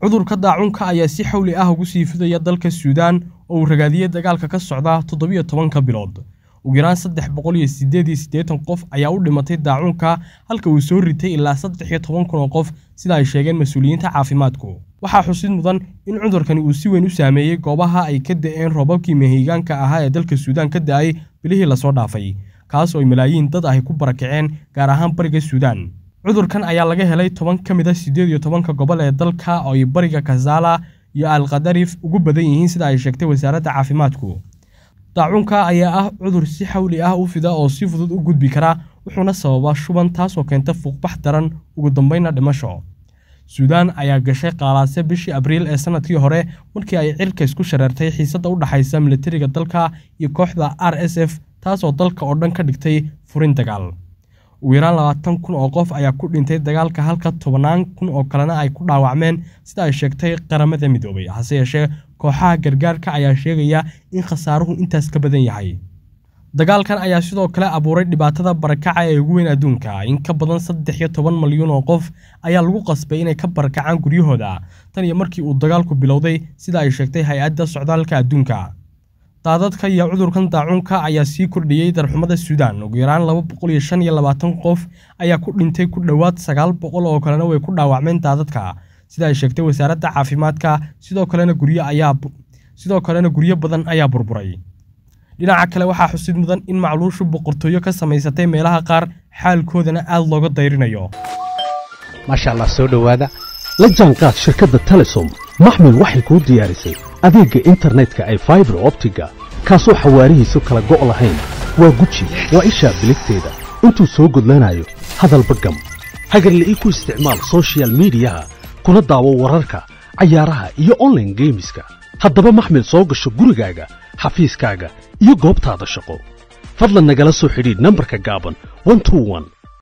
cudurka daacunka ayaa si xawli ah ugu sii fidaya dalka suudaan oo uu ragaadiyey dagaalka ka socda toddobiyo tobanka bilood ugu yaraan saddex boqol iyo siddeed iyo siddeetan qof ayaa u dhimatay daacunka halka uu soo ritay ilaa saddex iyo toban kun oo qof sida ay sheegeen mas-uuliyiinta caafimaadku waxaa xusid mudan in cudurkani uu si weyn u saameeyey goobaha ay ka da'een roobabkii mehigaanka ahaa ee dalka suudaan ka da'ay bilihii lasoo dhaafay kaas oo ay malaayiin dad ahy ku barakaceen gaar ahaan bariga suudaan cudurkan ayaa laga helay toban ka mid a siddeed iyo tobanka gobol ee dalka oo ay bariga kazaala iyo alkadarif ugu badan yihiin sida ay sheegtay wasaaradda caafimaadku daacunka ayaa ah cudur si xawli ah u fida oo si fudud u gudbi kara wuxuuna sababaa shuban taasoo keenta fuuqbax daran ugu dambaynna dhimasho suudaan ayaa gashay qaalaase bishii abriil ee sanadkii hore markii ay cirka isku shareertay xiisadda u dhaxaysa militariga dalka iyo kooxda r s f taasoo dalka oo dhan ka dhigtay furin dagaal ugu yaraan labaatan kun oo qof ayaa ku dhintay dagaalka halka tobannaan kun oo kalena ay ku dhaawacmeen sida ay sheegtay qaramada midoobay hase yeeshee kooxaha gargaarka ayaa sheegaya in khasaaruhu intaas ka badan yahay dagaalkan ayaa sidoo kale abuuray dhibaatada barakaca ee ugu weyn adduunka in ka badan saddex iyo toban malyan oo qof ayaa lagu qasbay inay ka barakacaan guryahooda tan iyo markii uu dagaalku bilowday sida ay sheegtay hay-adda socdaalka adduunka daadadka iyo cudurkan daacunka ayaa sii kordhiyey darxumada suudaan ugu yaraan laba boqol iyo shan iyo labaatan qof ayaa ku dhintay ku dhowaad sagaal boqol oo kalena way ku dhaawacmeen daadadka sida ay sheegtay wasaaradda caafimaadka sidoo kalena guryo ayaa sidoo kalena guryo badan ayaa burburay dhinaca kale waxaa xusid mudan in macluushu boqortooyo ka samaysatay meelaha qaar xaalkoodana aad looga dayrinayo maasha allah soo dhowaada la jaanqaad shirkadda telesom maxmil waxay kuu diyaarisay adeegga internetka ay faibar optiga kaasoo xawaarihiisu kala go' lahayn waa guji waa ishaa biligteeda intuu soo gudlanayo hadalba gam hagarle ii ku isticmaal sochial midiyaha kuna daawo wararka cayaaraha iyo onlaine geemiska haddaba maxmil soo gasho gurigaaga xafiiskaaga iyo goobtaada shaqo fadlan nagala soo xidhiidh nambarka gaaban